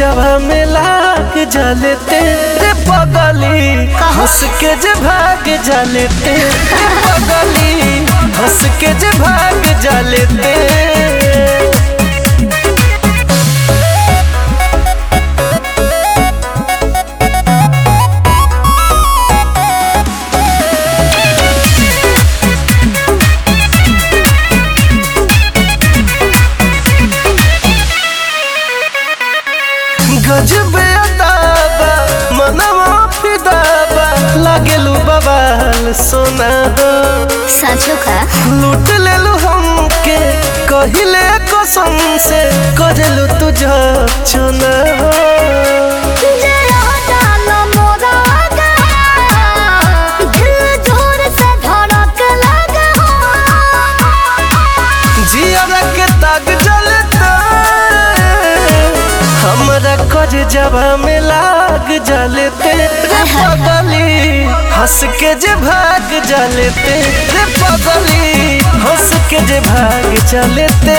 जवा में लाग जलते रे पगली हंस के जे भाग जलते रे पगली हंस के जे भाग जलते गजबे अदाबा मनवा फिदाबा लागेलू बवाल सोना हो साँचो का लूट लेलू हमके कहिले कसम से करेलू तुझ चुना हो जियारा के दाग जलता हमरा कर जवा में लाग जलते रे पगली हंस के जे भाग जलते रे पगली हंस के जे भाग चलते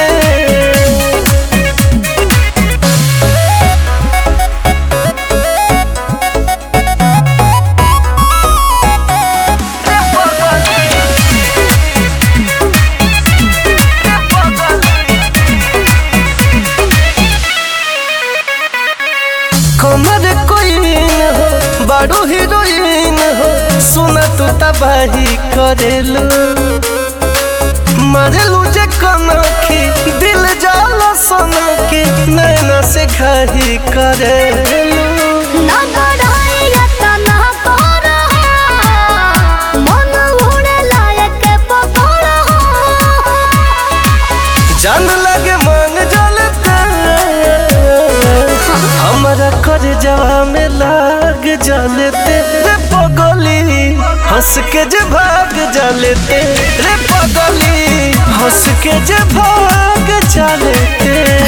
कमर कोइन हो बड़ो हीरोइन हो सुन तू तबाही करेलू मरेलू जे कनखी दिल जाला सनकी नैना से घाही करेलू जान लगे मन जलते हमारा कर जवा में लाग जलते रे पगली हंस के जे भाग जलते रे पगली हंस के जे भाग जलते